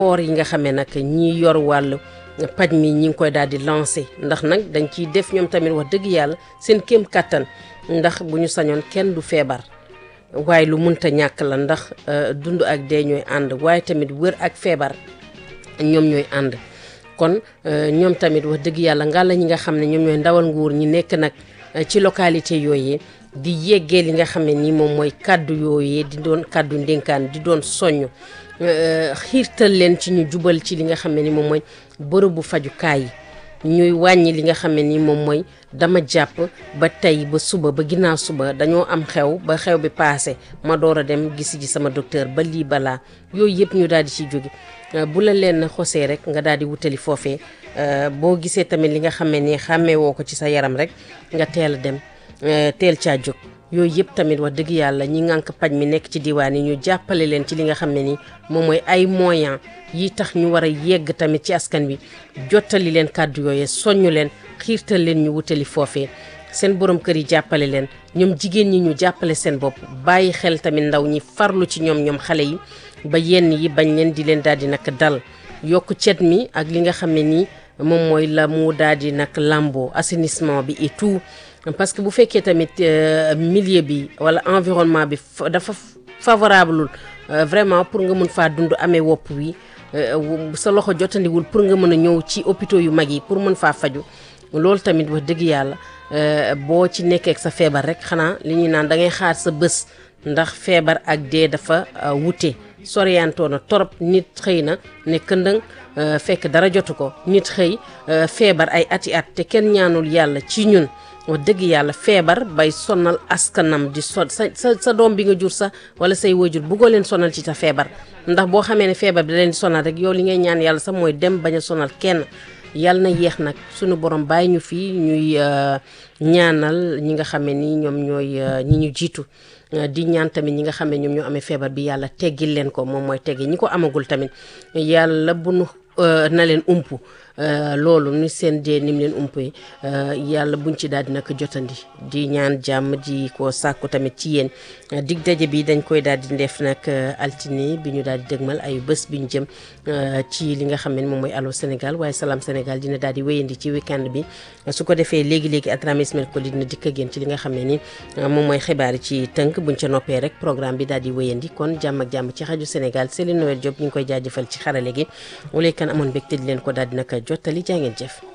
or yi nga xamee nag ñi yor wàllu paj mi ñi ngi koy daal di lancé ndax nag dañ ciy def ñoom tamit wax dëgg yàlla seen kéem kattan ndax bu ñu sañoon kenn du feebar waaye lu munta ñàkk la ndax dund ak dee ñooy ànd waaye tamit wër ak feebar ñoom ñooy ànd kon ñoom tamit wax dëgg yàlla ngàlla ñi nga xam ne ñoom ñooy ndawal nguur ñi nekk nag ci localité yooyu di yeggee li nga xam ne nii moom mooy kàddu yooyu di doon kàddu ndénkaan di doon soññ xiirtal leen ci ñu jubal ci li nga xam ne ni moom mooy bërëbu fajukaay yi ñuy wàññi li nga xam ne ni moom mooy dama jàpp ba tey ba suba ba ginnaaw suba dañoo am xew ba xew bi paase ma door a dem gisi ji sama docteur ba lii balaa yooyu yëpp ñu daal di ci jóge bu la leen xosee rek nga daal di wutali foofee boo gisee tamit li nga xam ne ni xàmmee woo ko ci sa yaram rek nga teel a dem teel caa jóg yooyu yëpp tamit wax dëgg yàlla ñi ngànk paj mi nekk ci diwaan yi ñu jàppale leen ci li nga xam ne ni moom mooy ay moyen yi tax ñu war a yegg tamit ci askan wi jottali leen kàddu yooye soññu leen xiirtal leen ñu wutali foofee seen borom kër yi jàppale leen ñoom jigéen ñi ñu jàppale seen bopp bàyyi xel tamit ndaw ñi farlu ci ñoom ñoom xale yi ba yenn yi bañ leen di leen daal di nag dal yokk cet mi ak li nga xam ne nii moom mooy la mu daal di nag làmboo assainissement bi et tout parce que bu fekkee tamit milieu bi wala environnement bi dafa favorable vraiment pour nga mun faa dund amee wopp wi sa loxo jotandiwul pour nga mën a ñëw ci hôpitaux yu mag yi pour mën faa faju loolu tamit wax dëgg yàlla boo ci nekkee ak sa feebar rek xanaa li ñuy naan da ngay xaar sa bés ndax feebar ak dee dafa wute soriantoo na torop nit xëy na ne këndëng fekk dara jotu ko nit xëy feebar ay ati at te kenn ñaanul yàlla ci ñun wax dëgg yàlla feebar bay sonal askanam di son sa sa sa doom bi nga jur sax wala say wajur buggoo leen sonal ci sa feebar ndax boo xamee ne feebar bi da leen di sonal rek yow li ngay ñaan yàlla sax mooy dem bañ a sonal kenn yàlla na yéex nag sunu borom bàyyi ñu fii ñuy ñaanal ñi nga xam ne ni ñoom ñooy ñi ñu jiitu di ñaan tamit ñi nga xam ne ñoom ñoo amee feebar bi yàlla teggil leen ko moom mooy teggi ñi ko amagul tamit yàlla bu nu na leen ump loolu ni seen dee nim leen umpee yàlla buñ ci daal di nag jotandi di ñaan jàmm di ko sàkku tamit ci yéen dig daje bi dañ koy daal di def nag altine bi ñu daal di dëgmal ay bés bi ñu jëm ci li nga xam ne moom mooy Allô Sénégal waaye Salam Sénégal dina daal di wéyandi ci weekend bi su ko defee léegi-léegi Adrame Ismaël Koli dina dikk ak yéen ci li nga xam ne ni moom mooy xibaar yi ci tënk buñ ca noppee rek programme bi daal di wéyandi kon jàmm ak jàmm ci rajo Sénégal Céline Noël Diop ñu ngi koy jaajëfal ci xarale gi wala kan amoon mbégte di leen ko daal di nag jottali jaa ngeen jëf